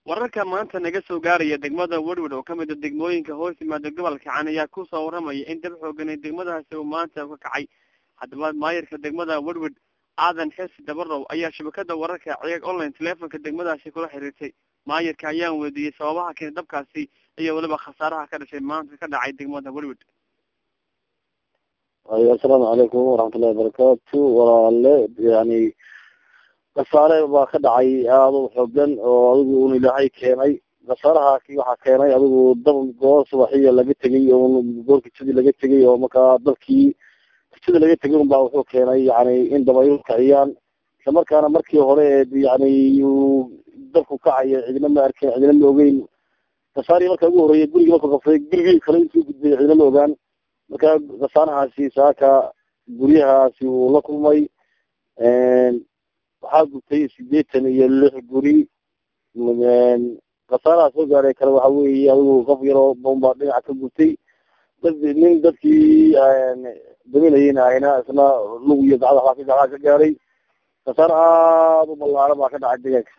wararka maanta naga soo gaaraya degmada werwer oo kamid a degmooyinka hoos yimaada gobolka can ayaa kusoo waramaya in dab xooganay degmadaasi uu maanta ka kacay haddaba maayirka degmada werwer aadan xesi dabarow ayaa shabakada wararka ciyaag online teleefonka degmadaasi kula xiriirtay maayirka ayaan weydiiyey sababaha keenay dabkaasi iyo weliba khasaaraha ka dhashay maanta ka dhacay degmada werwer asalaamu calaykum waraxmatullahi wabarakaatu walaale yani khasaare baa ka dhacay aada u xoogan oo adigu un ilaahay keenay khasaarahaasi waxaa keenay adigu dab goor subaxiya laga tegay oo goor kitadii laga tegay oo markaa dabkii kitadii laga tegay un baa wuxuu keenay yani in dabaylu kaciyaan isla markaana markii hore yani uu dabku kacayo cidina ma arkin cidina ma ogeyn khasaarihii marka ugu horreeyay gurigii markuu qabsaday gurigii kale intuu gudbay cidina ma ogaan marka khasaarahaasi saaka guryahaasi wuu la kulmay waxaa gubtay sideetan iyo lix guri khasaaraha soo gaaray kale waxa weeye adigu qof yaroo bombaa dhinaca ka gubtay dad nin dadkii daminayeyna ahayna isna lug iyo gacda waxbaa ka gacdaa ka gaaray khasaar aada u ballaaran baa ka dhacay deegaanka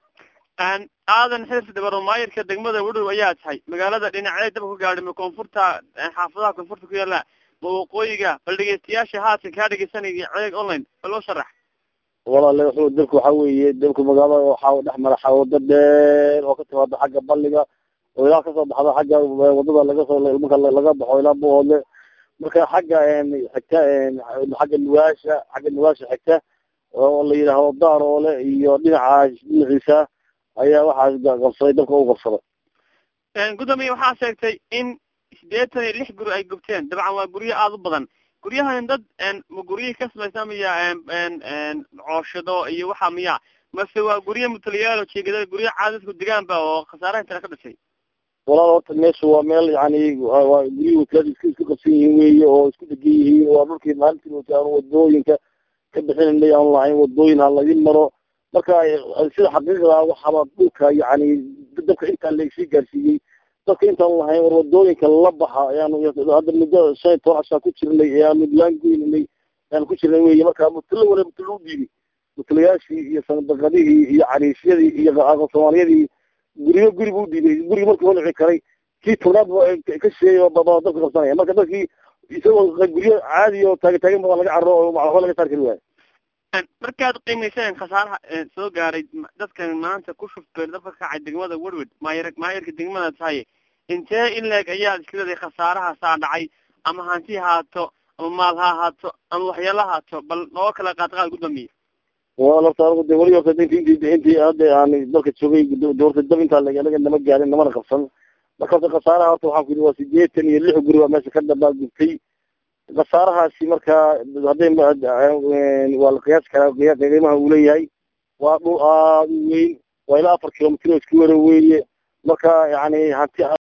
aadan xirsi dabaro maayirka degmada wedhow ayaa tahay magaalada dhinacee dabka ku gaadhay ma koonfurta xaafadaha koonfurta ku yaala ma waqooyiga bal dhegeystayaasha haatan kaa dhegeysanaya ceeg online bal loo sharax walaale wuxuu dabku waxa weeye dabku magaalada waxaa dhex mara wado dheer oo ka timaado xagga balliga oo ilaa kasoo baxda xagga wadada laga soo marka laga baxo ilaa buhoodle marka xagga xigta xagga nuwaasha xagga nuwaasha xigta oo la yidhaahdo daaroole iyo dhinaca dhinaciisa ayaa waxaa qabsaday dabka u qabsaday gudoomiye waxaa sheegtay in sideetan iyo lix guri ay gubteen dabcan waa guryo aada u badan guryahan dad ma guryihii ka samaysa miya cooshado iyo waxa miya mase waa guryo mutaliyaalo jeegada guryo caadadku degaanba oo khasaaraha intana ka dhashay walaal horta meesha waa meel yani waa guryihii wakiilada isku isku qabsan yihiin weeye oo isku degan yihiin waa dhulkii maalintii aan wadooyinka ka bixinanay aan lahayn wadooyin ha laga maro marka sida xaqiiqda waxaaba dhulka yani dabka intaa lagsii gaarsiiyey dadka intaan lahayn war wadooyinka la baxa ayaanu hadda muddo shan iyo toban cashaa ku jirnay ayaanu laangoynanay ayaanu ku jirnay wey marka mutalo wala mutalo u dhiibi mutalayaashii iyo sanadaqadihii iyo cariisyadii iyo soomaaliyadii guriyo guri bu udhiibay gurigi markii holici karay kii tobnaad ka sheegay baba dabka qabsanaya marka dadkii isagoo guryo caadi oo taagan taagan ba laga carro oo waxba laga saar kari waayo markaad qiimayseen khasaaraha soo gaaray dadkan maanta ku shuftay dabka kacay degmada werwed maayir maayirka degmada tahay intee in leeg ayaad iskaleedahay khasaaraha saa dhacay ama hanti haato ama maal ha haato ama waxyaala haato bal noo kala qaadqaad gudoomiye wal horta anigu de weli horta inti inti intii hadda aan dalka joogay horta dab intaa anaga nama gaarin namana qabsan marka horta khasaaraha horta waxaan ku yidhi waa sideetan iyo lix guri baa meesha ka dhabaa gubtay khasaarahaasi marka hadday waa la qiyaasi karaa qiimaha uu leeyahay waa dhul aada u weyn waa ilaa afar kilomitr oo isku wara weeye marka yani hanti